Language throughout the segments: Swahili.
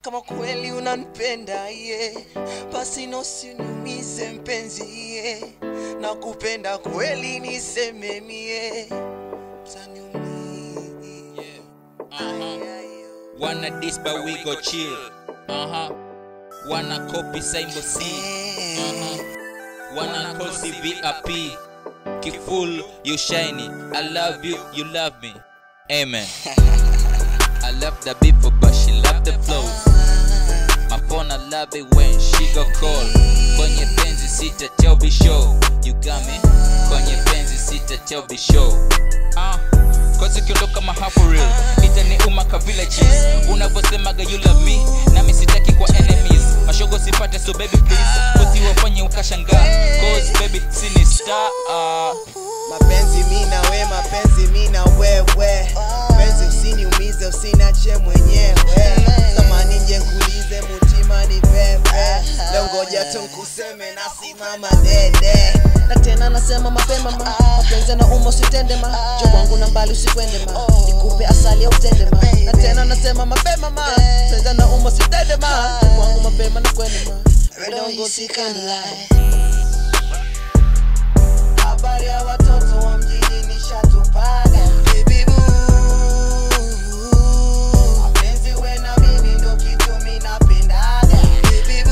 kama kweli unanipenda ye basi nosiniumize mpenzi ye na kupenda kweli niseme mie taniumia Uh-huh. Wanna this but we go chill. Uh-huh. Wanna copy Simbo C. Uh-huh. Wanna call CVIP. Kiful, you shiny. I love you, you love me. Amen. I love the people, but she love the flows. My phone, I love it when she go call. Kwenye penzi sita tell be show. You got me? Kwenye penzi sita tell be show. Ah, cause ukiondoka mahapo real itaniuma ka villages unavyosemaga you love me nami sitaki kwa enemies mashogo sipate so baby please usiwafanye ukashangaa cause baby sini star ah. mapenzi mi na we mapenzi mi na wewe penzi usiniumize usinache mwenyewe samani nje nkulize mutima ni pepe leo ngoja tu nkuseme nasimama dede na tena nasema mapema ma mapenzi na umo usitende ma jo wangu na mbali usikwende ma nikupe asali au utende ma na tena nasema mapema ma mapenzi na umo usitende ma jo wangu mapema na kwende ma We don't go seek and lie. habari ya watoto wa mjini nishatupaga Baby boo. Mapenzi we na mimi ndo kitu mi napendaga Baby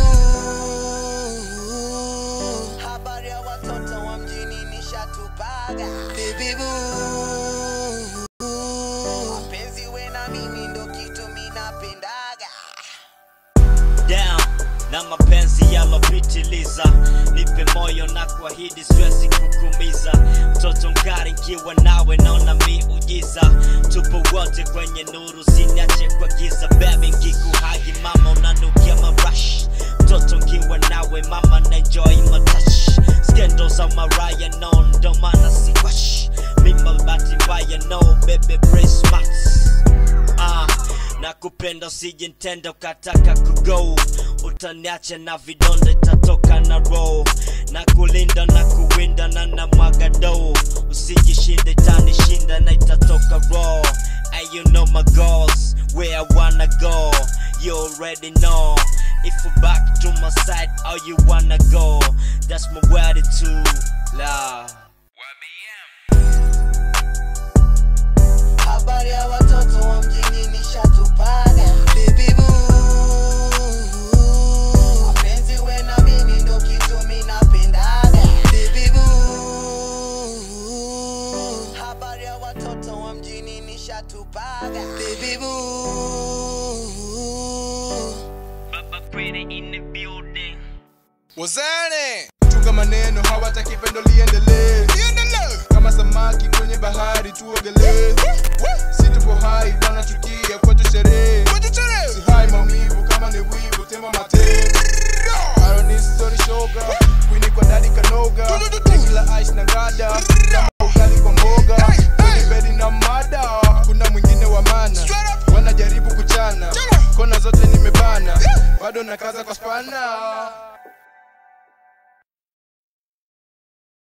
boo. habari ya watoto wa mjini nishatupaga Baby boo. Mapenzi we na mimi ndo kitu mi napendaga down na mapenzi yalopitiliza nipe moyo na kuahidi siwezi kukumiza mtoto mkari nkiwa nawe naona miujiza tupo wote kwenye nuru siniache kwa giza bebi nkikuhagi mama unanukia marash mtoto nkiwa nawe mama naenjoy matash skendo za maraya no ndo maana siwash mima bahati mbaya no bebe brace ah, na kupenda usije ntenda ukataka kugo utaniacha na vidonda itatoka na roho na kulinda na kuwinda na na mwaga doo usijishinde itanishinda na itatoka raw Hey, you know my goals, where I wanna go. You already know. If you back to my side, how you wanna go? That's my attitude, love. habari ya watoto wa mjini nishatupaga Baby boo. mapenzi we na mimi ndo kitu mi napendaga Baby boo. habari ya watoto wa mjini nishatupaga Baby boo. Baba pretty in the building. wazane chunga maneno hawataki pendo liendelee kama samaki kwenye bahari tuogelee si tupo hai wanachukia kwetu sherehe si hai maumivu kama ni wivu tema mate aronistori shoga kwini kwa dadi kanoga tekila ice na ngada kama ugali kwa mboga kwenye bedi na mada kuna mwingine wa mana wanajaribu kuchana kona zote nimebana bado nakaza kwa spana